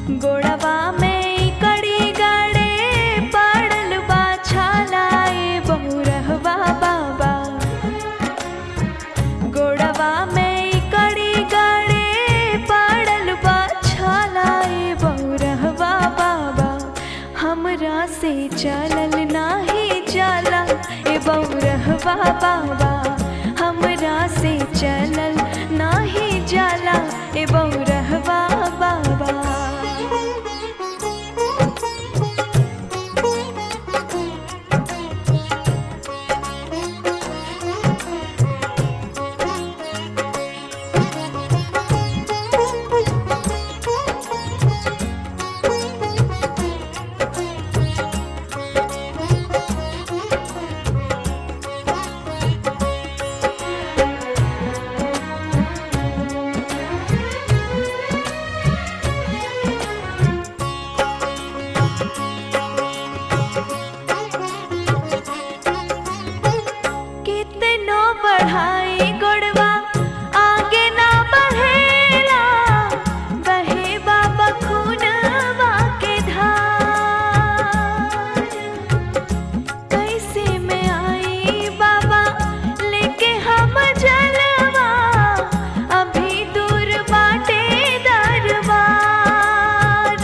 गोड़वा में कड़ी गाड़े पड़ल बा छालाए बहुरहवा बाबा गोड़वा में कड़ी गाड़े पड़ल बा छालाए बहुरहवा बाबा हमरा से चलल नाही जाला ए बहुरहवा बाबा हमरा से चलल नाही जाला ए बहुरहवा बाबा कितनो बढ़ाई गोड़वा आगे ना बढ़ेला बहे बाबा खूनवा के धार कैसे में आई बाबा लेके हम जलवा अभी दूर बाटे दरबार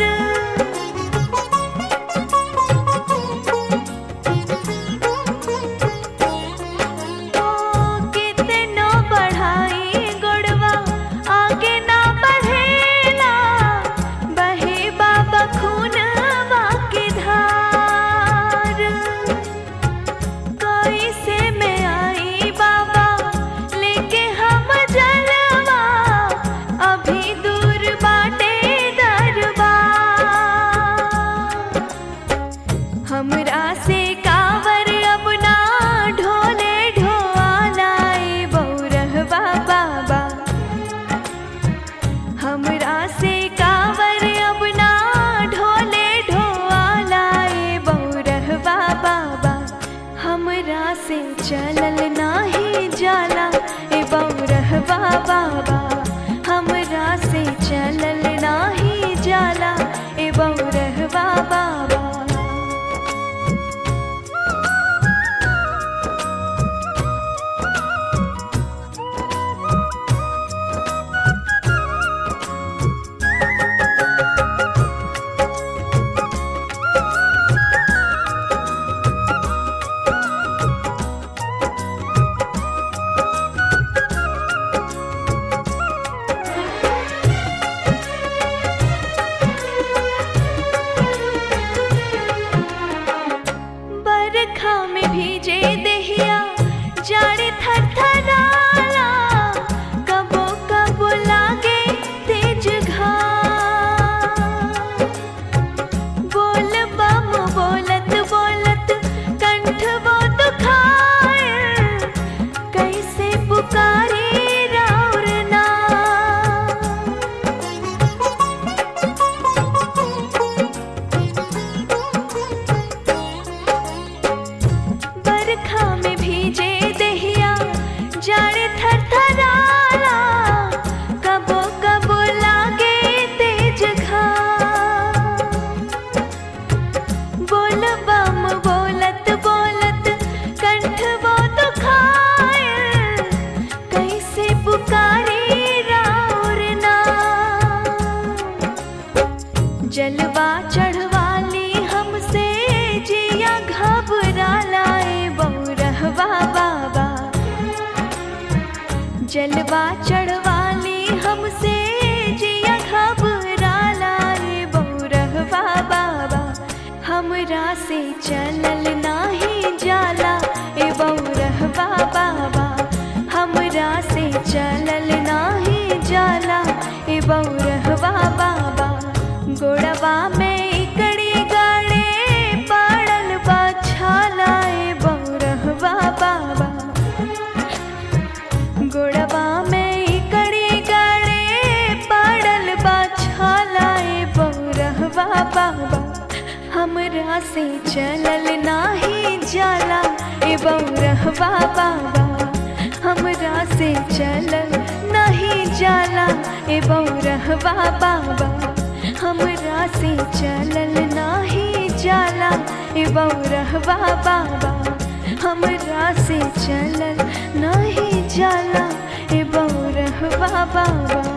ओ कितनो बढ़ाई गोड़वा आगे ना बढ़ेला बहे बाबा खूनवा के धार कैसे में आई बाबा लेके हम जलवा अभी दूर बाटे दरबार हमरा से कावर अपना ढोले ढोलाए बौरहवा बाबा हमरा से कावर अपना ढोले ढोलाए बौरहवा बाबा हमरा से चलल नाही जाला ए बौरहवा बाबा हमरा से चलल नाही जाला ए बौरहवा बाबा बरखा में भीजे देहिया जाड़े थरथराला कबो कबो लागे तेज घाम बोल बम बोलत बोलत कंठ वो दुखाए कैसे पुकारी राउर नाम बरखा में भीजे दहिया जाड़े थरथराला कबो कबो लागे तेज घाम बोल बम बोलत बोलत कंठ वो दुखाए कैसे पुकारी राउर नाम जलवा चढ़वाली हमसे जिया घबरा लाए बहुरहवा बाबा जलवा चढ़वाली हमसे जिया घबरा लाए बहुरहवा बाबा हमरा से चलल नाही जाला ए बहुरहवा बाबा हमरा से चलल नाही जाला ए बहुरहवा बाबा गोड़वा में कड़ी गाड़े पड़ल बा छालाए बहुरहवा बाबा गोड़वा में कड़ी गाड़े पड़ल बा छालाए बहुरहवा बाबा हमरा से चलल नाही जाला ए बौरहवा बाबा हमरा से चलल नहीं जाला ए बौरहवा बाबा हमरा से चलल नाही जाला ए बौरहवा बाबा हमरा से चलल नाही जाला ए बौरहवा बाबा